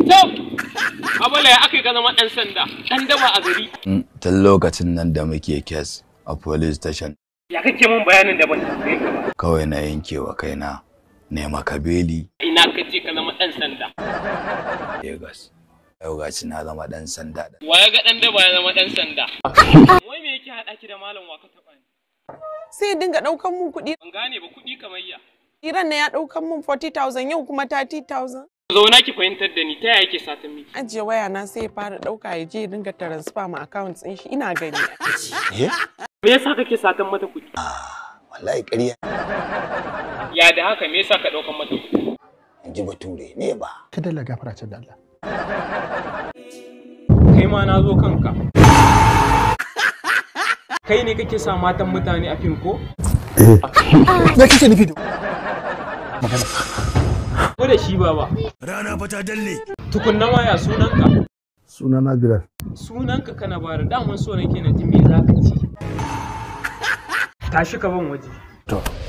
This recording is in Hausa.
To, abala ya aka yi ka zama ɗan sanda, ɗan daba a gari. Tun lokacin nan da muke kes a police station Ya kake mun bayanin da ban tambaye ka ba. kawai na yankewa kaina nema kabeli Ina ka je ka zama ɗan sanda. Lagos. Yau gashi na zama ɗan sanda da Wa ya ga ɗan daba ya zama ɗan sanda? Wai me yake haɗa ki da malam wa ka taɓa ni? sai ya dinga ɗaukan mun kuɗi Ban gane ba kuɗi kamar ya. iran na ya ɗaukan mun 40,000 yau kuma 30,000 Zauna ki fahimtar da ni ta yaya yake satan miki. ajiye waya na sai ya fara ɗauka ya je ya dinga transfer ma account ɗin shi ina gani Eh? Me yasa kake satan mata kuɗi? Wallahi ƙarya Ya da haka me yasa ka ɗaukan mata kuɗi? in ji bature ne ba. ka dalla gafara ce da Allah Kai ma na zo kanka. Kai ne kake sa matan mutane a fim ko? me kake nufi da Ko da shi baba. Rana fa ta dalle. Tukunna ma ya sunanka? sunana Bilal Sunanka kana bara daman so nake na ji me za ka ci. Tashi ka ban waje. to